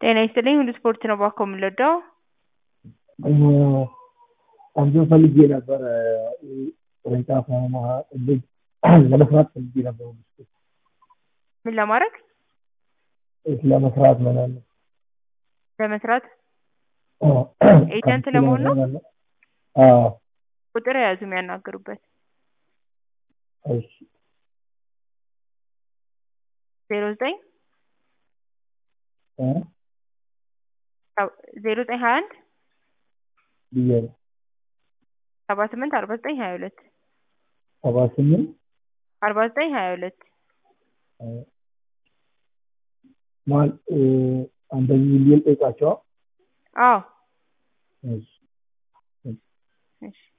ጤና ይስጥልኝ ሁሉ ስፖርት ነው እባክዎ የምንወደው አንተን ፈልጌ ነበረ ቅርንጫፍ ለመስራት ፈልጌ ነበር ምን ለማድረግ ለመስራት ማለት ነው ለመስራት ኤጀንት ለመሆን ነው አዎ ቁጥር የያዙ የሚያናግሩበት እሺ ዜሮ ዘጠኝ እ ዜሮ ዘጠኝ ሀያ አንድ ብያለሁ ሰባ ስምንት አርባ ዘጠኝ ሀያ ሁለት ሰባ ስምንት አርባ ዘጠኝ ሀያ ሁለት ማን አንደኛ ሚሊዮን ጠይቃቸዋ አዎ እሺ እሺ